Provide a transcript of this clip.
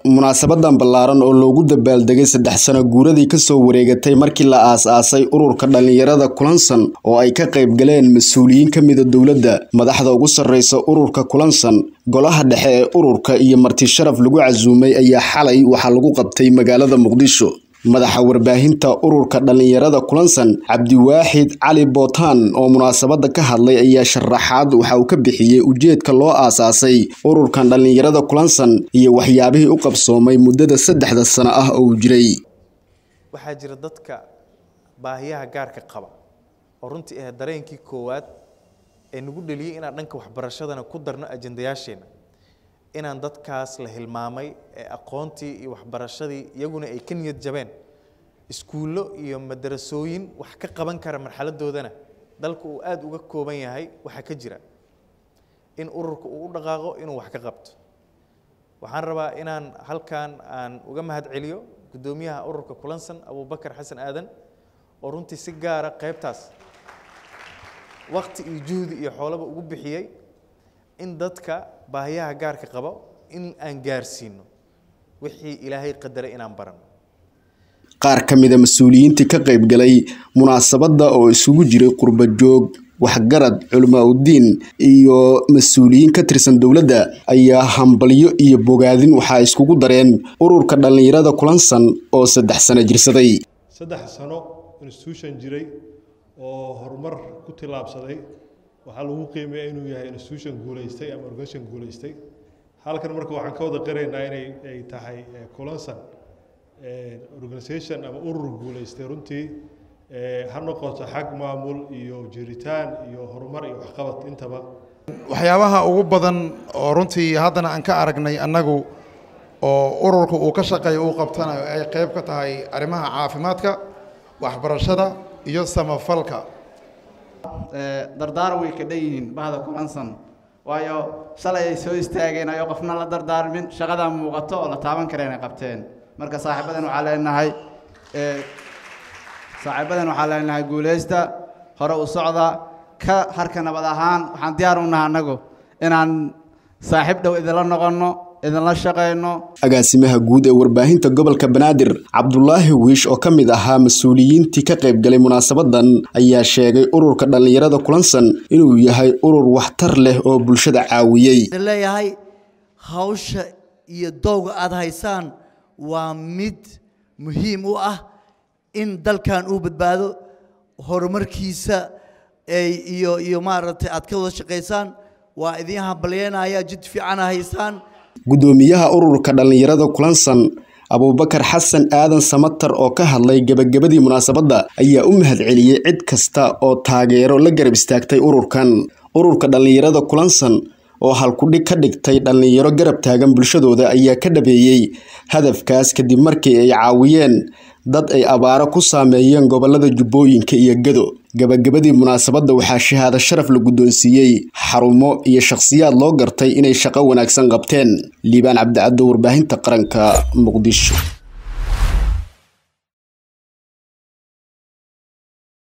munaasabadan ballaaran oo loogu dabaaldegay saddex sano guuradii kasoo wareegatay markii la aas-aasay ururka dhallinyarada kulansan oo ay ka qayb galeen mas-uuliyiin ka mida dowladda madaxda ugu sarreysa ururka kulansan golaha dhexe ee ururka iyo marti sharaf lagu casuumay ayaa xalay waxaa lagu qabtay magaalada muqdisho madaxa warbaahinta ururka dhallinyarada kulansan cabdiwaaxid cali bootaan oo munaasabada ka hadlay ayaa sharaxaad waxa uu ka bixiyey ujeedka loo aasaasay ururkan dhallinyarada kulansan iyo waxyaabihii u qabsoomay muddada saddexda sano ah oo uu jiray waxaa jira dadka baahiyaha gaarka qaba oo runtii ah dareenkii koowaad ee nagu dheliyey inaan dhanka waxbarashadana ku darno ajandayaasheenna inaan dadkaas la hilmaamay ee aqoontii iyo waxbarashadii iyaguna ay ka niyad jabeen iskuullo iyo madarasooyin wax ka qaban kara marxaladoodana dalka uu aada uga kooban yahay waxaa ka jira in ururka uu u dhaqaaqo inuu wax ka qabto waxaan rabaa inaan halkan aan uga mahad celiyo guddoomiyaha ururka kulansan abubakar xasan aadan oo runtii si gaara qaybtaas wakti iyo juhdi iyo xoolaba ugu bixiyey in dadka baahiyaha gaarka qabo in aan gaarsiino wixii ilaahay qadaray inaan barano qaar ka mida mas-uuliyiintii ka qayb galay munaasabadda oo isugu jiray qurba joog waxgarad culamaa uddiin iyo mas-uuliyiin ka tirsan dowladda ayaa hambalyo iyo bogaadin waxaa iskugu dareen ururka dhallinyarada kulansan oo saddex sano jirsaday saddex sano institution jiray oo horumar ku tillaabsaday waxaa lagu qiimeeya inuu yahay institution guulaystay ama organization guulaystay halkan marka waxaan ka wada qiraynaa inay ay tahay kulansan organization ama urur guulaystay runtii ha noqoto xag maamul iyo jiritaan iyo horumar iyo waxqabad intaba waxyaabaha ugu badan oo runtii haddana aan ka aragnay annagu oo ururka uu ka shaqeeyo uu qabtanayo ay qayb ka tahay arrimaha caafimaadka waxbarashada iyo samafalka dardaaran way ka dhan yihiin bahda kulansan waayo shalay ay soo istaageen ayoo qofna la dardaarmin shaqadaa muuqato oo la taaban kareen ay qabteen marka saaxiibadan waxaa leenahay saaxiibadan waxaa leenahay guulaysta hore u socda ka harka nabad ahaan waxaan diyaar u nahay annagu inaan saaxiib dhow idinla noqonno idinla shaqayno agaasimaha guud ee warbaahinta gobolka banaadir cabdulaahi wiish oo ka mid ahaa mas-uuliyiintii ka qayb galay munaasabadan ayaa sheegay ururka dhallinyarada kulansan inuu yahay urur waxtar leh oo bulshada caawiyey leeyahay hawsha iyo dowga aada haysaan waa mid muhiim u ah in dalkan uu badbaado horumarkiisa iyo iyo maaragtay aad ka wada shaqaysaan waa idiin hambalyeynaya jid fiicana haysaan guddoomiyaha ururka dhallinyarada kulansan abuubakar xasan aadan samatar oo ka hadlay gebagabadii munaasabadda ayaa u mahad celiyey cid kasta oo taageero la garab istaagtay ururkan ururka dhallinyarada kulansan oo halkudhig ka dhigtay dhallinyaro garab taagan bulshadooda ayaa ka dhabeeyey hadafkaas kadib markii ay caawiyeen dad ay abaaro ku saameeyeen gobolada jubbooyinka iyo gado gabagabadii munaasabadda waxaa shahaado sharaf la guddoonsiiyey xarumo iyo shakhsiyaad loo gartay inay shaqo wanaagsan qabteen liibaan cabdicaddo warbaahinta qaranka muqdisho